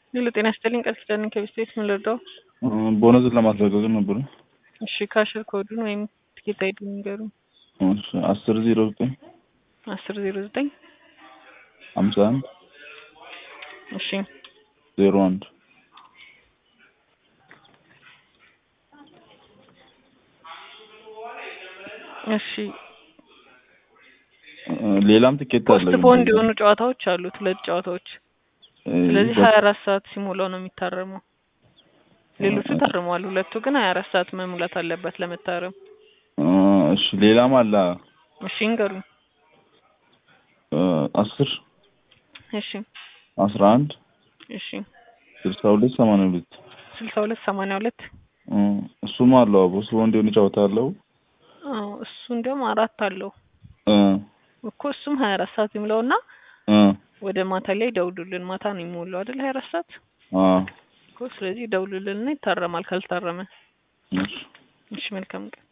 ሌሎ ጤና ይስጥልኝ ቃል ኪዳን ከቤት ቤት ምን ልርዳው? ቦነስን ለማስለቀቅ ነበረ። እሺ ካሽር ኮዱን ወይም ትኬት አይዲ ንገሩ። አስር ዜሮ ዘጠኝ አስር ዜሮ ዘጠኝ ሀምሳ አንድ እሺ ዜሮ አንድ እሺ ሌላም ትኬት አለ። ፖስት ቦንድ የሆኑ ጨዋታዎች አሉት፣ ሁለት ጨዋታዎች። ስለዚህ ሀያ አራት ሰዓት ሲሞላው ነው የሚታረመው። ሌሎቹ ታርመዋል፣ ሁለቱ ግን ሀያ አራት ሰዓት መሙላት አለበት ለመታረም። እሺ ሌላም አለ። እሺ እንገሩኝ። አስር እሺ አስራ አንድ እሺ ስልሳ ሁለት ሰማንያ ሁለት ስልሳ ሁለት ሰማንያ ሁለት እሱም አለው። ፖስት ቦንድ የሆነ ጨዋታ አለው። አዎ እሱ እንዲያውም አራት አለው እ እኮ እሱም ሀያ አራት ሰዓት ይሙላውና እ ወደ ማታ ላይ ደውሉልን። ማታ ነው የሚሞላው አይደል? ሀያ አራት ሰዓት አ እኮ ስለዚህ ደውሉልንና ይታረማል ካልታረመ። እሺ እሺ መልካም ቀን።